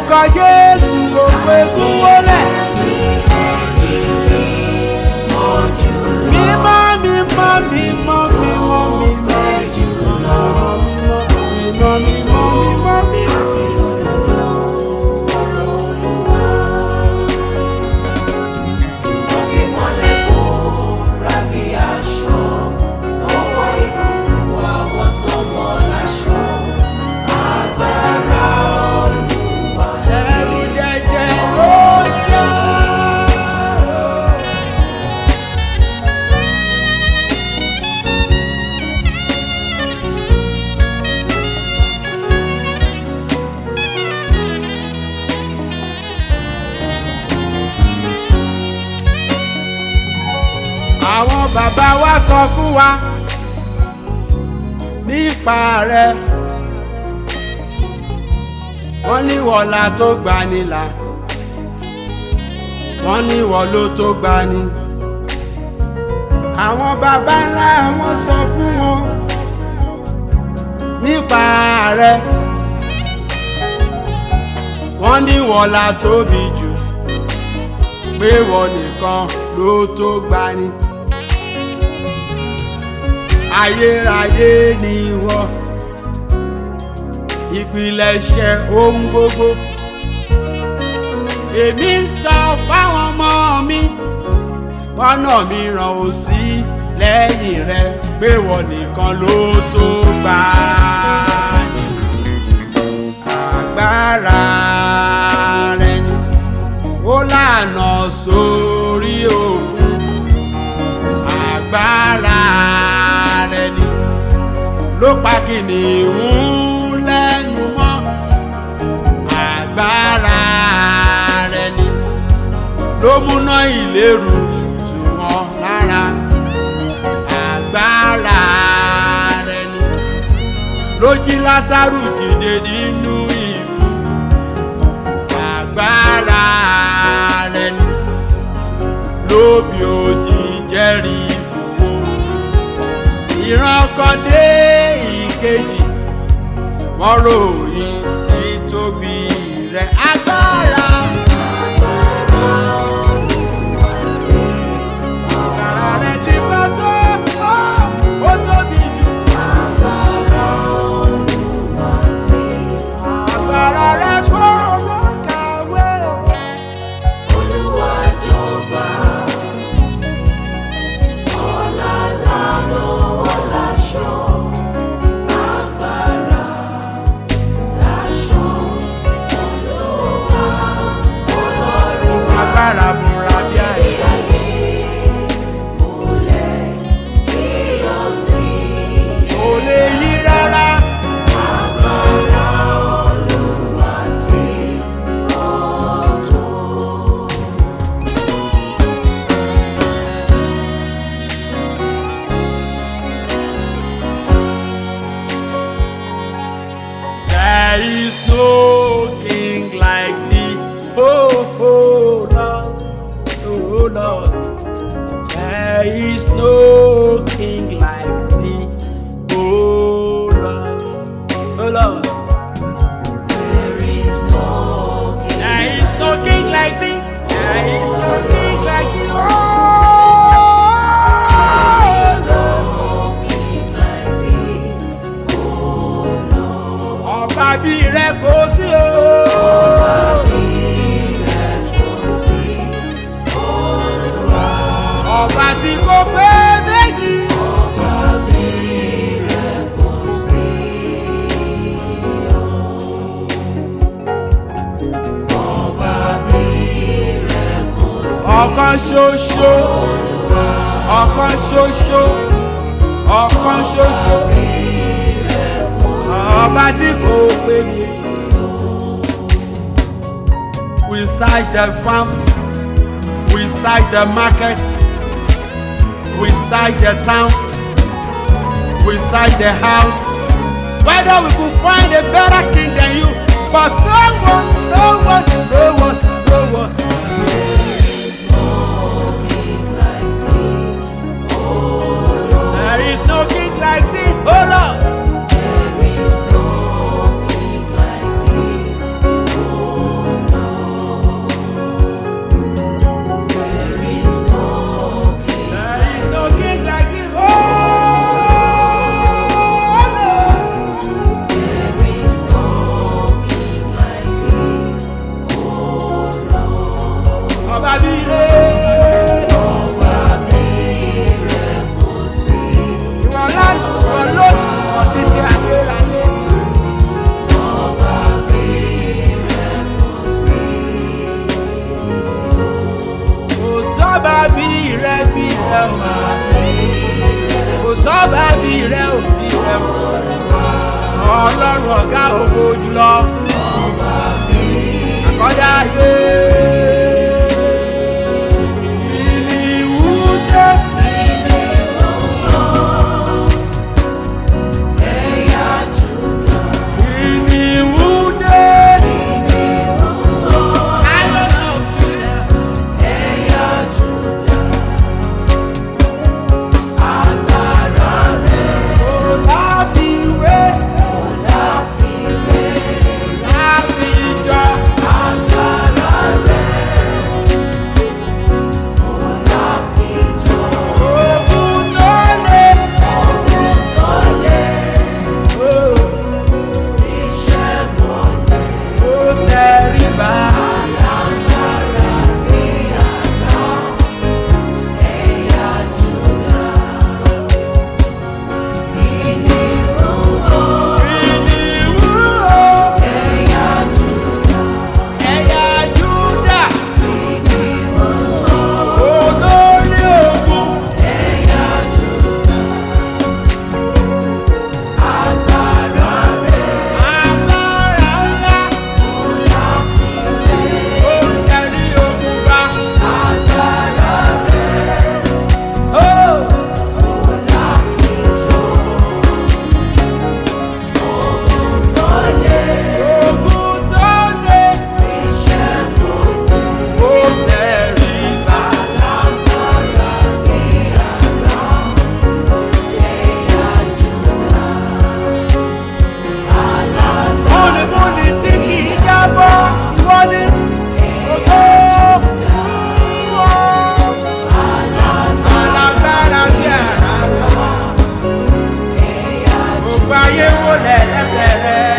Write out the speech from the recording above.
orúkọ jésù gbogbo egun wọlé. mímọ́ mímọ́ mímọ́ mímọ́ mímọ́ mímọ́ mímọ́ mímọ́ mímọ́. ẹrù jẹjẹ ló jẹ́. àwọn bàbá wa sọ fún wa nípa rẹ wọ́n ní wọ̀lá tó gbani là wọ́n ní wọ̀ ló tó gbani àwọn bàbá ńlá wọn sọ fún wọn nípa rẹ wọ́n ní wọ̀lá tóbi jù pé wọ́n nìkan ló tó gbani ayérayé ni wọ́n ìpilẹ̀ṣẹ̀ ohun gbogbo èmi ń sọ fáwọn ọmọ mi pọ́nà mìíràn ò sí lẹ́yìn rẹ pé wọ́n nìkan ló tó gbà ní agbára rẹ ni ó lànà sórí òkun agbára rẹ ni ló pa kìnìún lẹ́nu mọ́ agbára rẹ ni ló múná ìléru tù wọ́n lára agbára rẹ ni ló jí lásàrù dìde nínú ìlú agbára rẹ ni lóbi òdì jẹ́rìí gbogbo ìran kan dé ìkejì wọ́n ròyìn títóbi rẹ̀ agbára. Agbára rẹ̀ ti pẹ́ tó, ó tóbi jù. Agbára rẹ̀ fọ́ọ̀rọ̀ kàwé. Agbára múra bí àìsàn. Kò lè yí rárá. There is no king like thee, oh, oh Lord, oh Lord. There is no king like thee, oh Lord, oh Lord. There is no king like thee, there is no king like thee, oh Lord. Ọba bí rẹ kò sí o. Ọba tí kò pé méjì. Ọ̀kan ṣoṣo. Ọ̀kan ṣoṣo. Ọ̀kan ṣoṣo. Ọba tí kò pé méjì. We side the farm. We side the market. We side the town. We side the house. Whether we could find a better king than you, but no one, no one, no one, no one. There is no king like thee, oh Lord. ọlọ́run ọ̀gá ògo jùlọ. àkọ́dá ayé. Ìníwú dé. Ìníwú dé. Lion of Judah. Láfiwé. Láfijọ́. Ogun tó le. Ó tẹríba. Ìníwú o. Ẹ̀yà Júdà. Olórí ogun. Agbára ńlá. Ó ń tẹrí ogun bá. Ó. Ogun tó le. Ó tẹríba. múnimúni tí kì í jábọ́ wọ́n ní ògo alágbára sí ara gbogbo ayé wò lẹ̀ lẹ́sẹ̀ rẹ̀.